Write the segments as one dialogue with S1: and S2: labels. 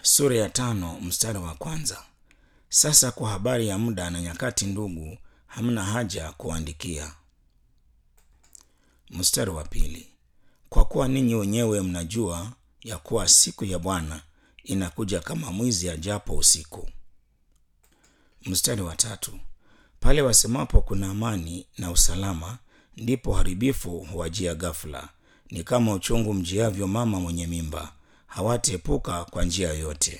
S1: sura ya tano mstari wa kwanza. Sasa kwa habari ya muda na nyakati, ndugu, hamna haja kuandikia. Mstari wa pili, kwa kuwa ninyi wenyewe mnajua ya kuwa siku ya Bwana inakuja kama mwizi ajapo usiku. Mstari wa tatu, pale wasemapo kuna amani na usalama, ndipo haribifu huwajia ghafula, ni kama uchungu mjiavyo mama mwenye mimba, hawataepuka kwa njia yoyote.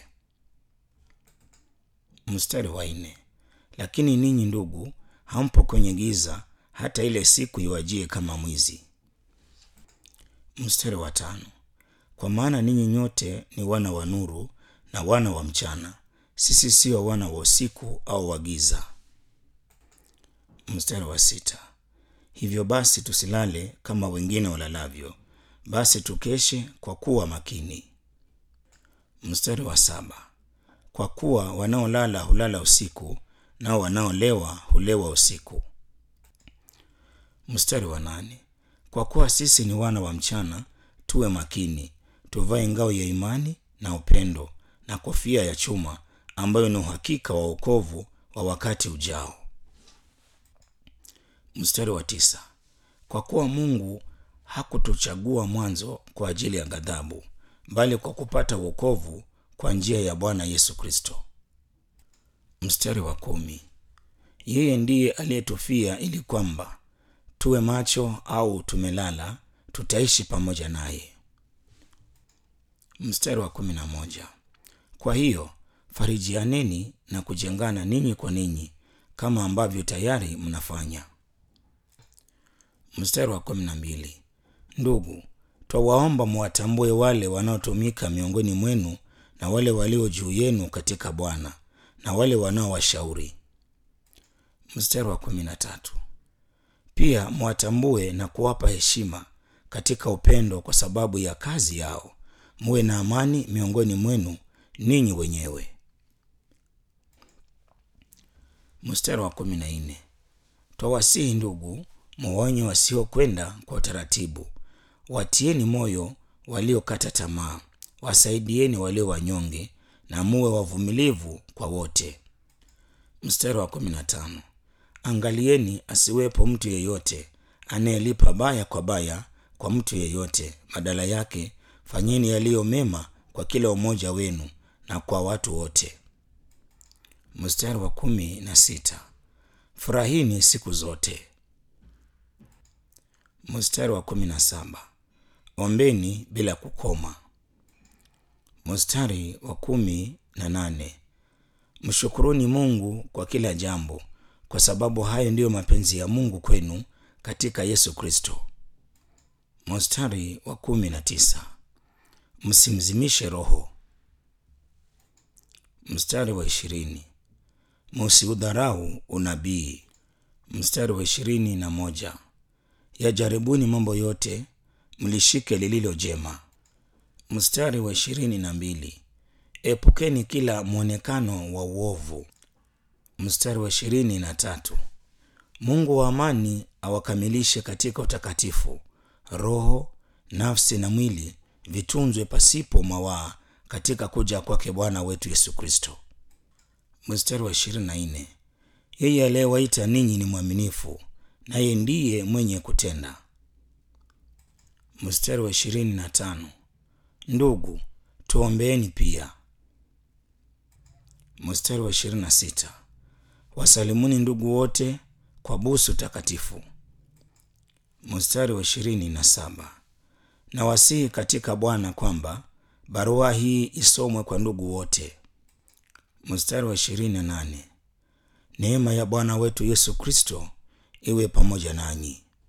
S1: Mstari wa nne, lakini ninyi ndugu, hampo kwenye giza, hata ile siku iwajie kama mwizi. Mstari wa tano, kwa maana ninyi nyote ni wana wa nuru na wana wa mchana, sisi sio wana wa usiku au wa giza. Mstari wa sita, hivyo basi tusilale kama wengine walalavyo, basi tukeshe kwa kuwa makini. Mstari wa saba, kwa kuwa wanaolala hulala usiku, nao wanaolewa hulewa usiku. Mstari wa nane, kwa kuwa sisi ni wana wa mchana, tuwe makini, tuvae ngao ya imani na upendo na kofia ya chuma ambayo ni uhakika wa wokovu wa wakati ujao. Mstari wa tisa, kwa kuwa Mungu hakutuchagua mwanzo kwa ajili ya ghadhabu, bali kwa kupata wokovu kwa njia ya Bwana Yesu Kristo. Mstari wa kumi, yeye ndiye aliyetufia ili kwamba tuwe macho au tumelala, tutaishi pamoja naye. Mstari wa kumi na moja, kwa hiyo farijianeni na kujengana ninyi kwa ninyi kama ambavyo tayari mnafanya. Mstari wa kumi na mbili, ndugu, twawaomba mwatambue wale wanaotumika miongoni mwenu na wale walio juu yenu katika Bwana na wale wanaowashauri. Mstari wa kumi na tatu, pia mwatambue na kuwapa heshima katika upendo kwa sababu ya kazi yao, muwe na amani miongoni mwenu ninyi wenyewe. Mstari wa kumi na nne, twawasihi ndugu, muwaonye wasiokwenda kwa utaratibu, watieni moyo waliokata tamaa, wasaidieni walio wanyonge, na muwe wavumilivu kwa wote. Mstari wa kumi na tano, angalieni asiwepo mtu yeyote anayelipa baya kwa baya kwa mtu yeyote, badala yake fanyeni yaliyo mema kwa kila umoja wenu na kwa watu wote. Mstari wa kumi na sita, furahini siku zote. Mstari wa kumi na saba, ombeni bila kukoma. Mstari wa kumi na nane, mshukuruni Mungu kwa kila jambo, kwa sababu hayo ndiyo mapenzi ya Mungu kwenu katika Yesu Kristo. Mstari wa kumi na tisa, msimzimishe Roho. Mstari wa ishirini, musiudharau unabii. Mstari wa ishirini na moja, yajaribuni mambo yote, mlishike lililo jema. Mstari wa ishirini na mbili, epukeni kila mwonekano wa uovu. Mstari wa ishirini na tatu, Mungu wa amani awakamilishe katika utakatifu, roho, nafsi na mwili vitunzwe pasipo mawaa katika kuja kwake Bwana wetu Yesu Kristo. Mstari wa ishirini na nne, yeye aliyewaita ninyi ni mwaminifu, naye ndiye mwenye kutenda. Mstari wa ishirini na tano, ndugu tuombeeni pia. Mstari wa ishirini na sita, wasalimuni ndugu wote kwa busu takatifu. Mstari wa ishirini na saba, na wasihi katika Bwana kwamba barua hii isomwe kwa ndugu wote. Mstari wa ishirini na nane, neema ya Bwana wetu Yesu Kristo iwe pamoja nanyi.